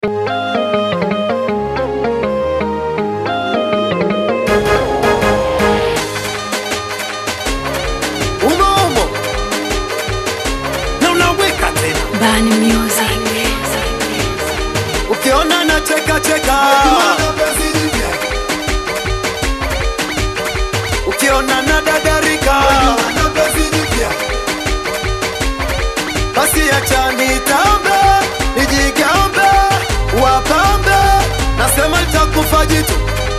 ukiona na cheka cheka, ukiona na dadarika, basi acha nitambe, nijigambe, wapambe, nasema litakufa jitu,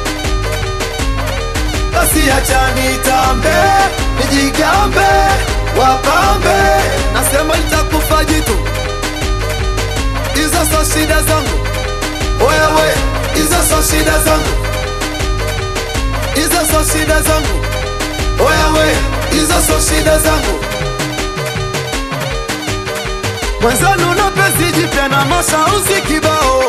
basi acha nitambe, nijigambe, wapambe, nasema litakufa jitu hizo so shida zangu, wewe, hizo so shida zangu, hizo so shida zangu, wewe, hizo so shida zangu. Mwenzanu na pesi jipya na mashauzi kibao,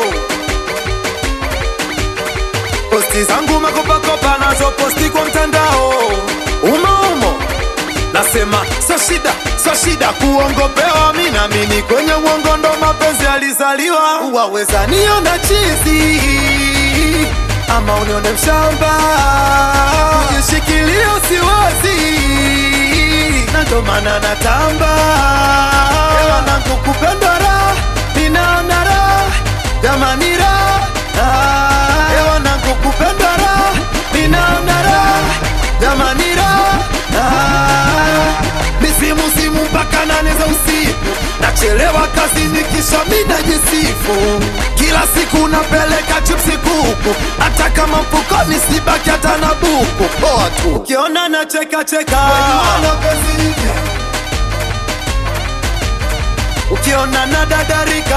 posti zangu makopakopa nazo posti kwa mtandao, umo umo Nasema so shida, so shida kuongopewa, mi naamini kwenye uongo ndo mapenzi alizaliwa. Waweza niona chizi ama unione mshamba, kujishikilia siwezi, na ndo maana natamba wanangu kupendwa raha, ninaona raha jamani raha, wanangu kupendwa raha, ninaona raha jamani raha misimu simu mpaka nane za usiku, nachelewa kazini kisha mida jisifu, kila siku napeleka chipsi kuku, hata kama mfukoni sibaki hata na buku. Poa tu ukiona na cheka cheka, ukiona na dadarika,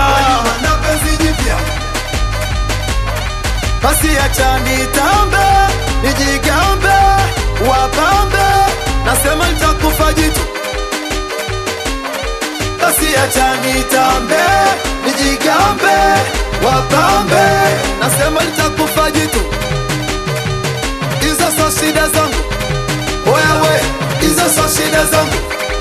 basi acha nitambe, nijigambe, wapambe, nasema litakufa jitu basi acha nitambe, nijigambe, wapambe, nasema litakufa jitu. Hizo so shida zangu, wewe, hizo so shida zangu,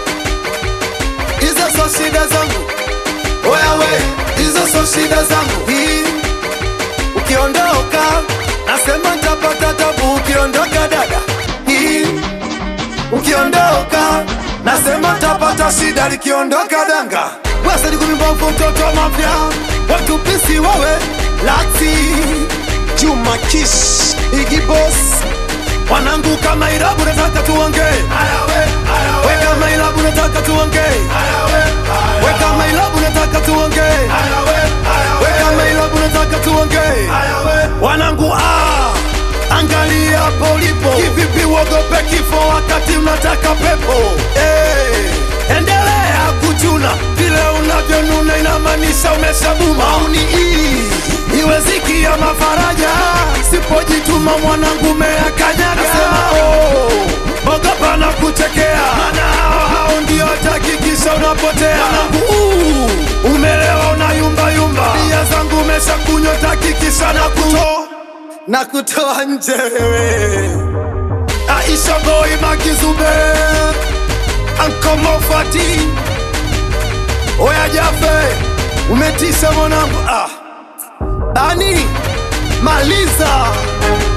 hizo so shida zangu, wewe, hizo so shida zangu. Hii ukiondoka, nasema nitapata tabu. Ukiondoka dada, hii ukiondoka nasema tapata shida likiondoka danga wasadi kumimbovu mtoto mapya watu pisi wawe lati Juma Kish Iggy Boss wanangu kama irabu nataka tuonge we kama irabu nataka tuonge we kama irabu nataka tuonge we kama irabu nataka tuonge wanangu ah Angalia polipo kivipi, uogope kifo wakati unataka pepo. Hey, endelea kuchuna vile unavyonuna, inamaanisha umeshabuma. Mauni hii iwe ziki ya mafaraja, sipojituma mwanangu meyakanyaga. Oh, ogopa na kuchekea, maana hao hao ndio takikisha unapotea. Mwanangu uh, umelewa unayumba yumba, bia zangu umeshakunywa, takikisha na kutoa na kutoa nje wewe. Aisha boy Makizube Anko Mofati Oya Jafe umetisha mwanangu ah. Bani maliza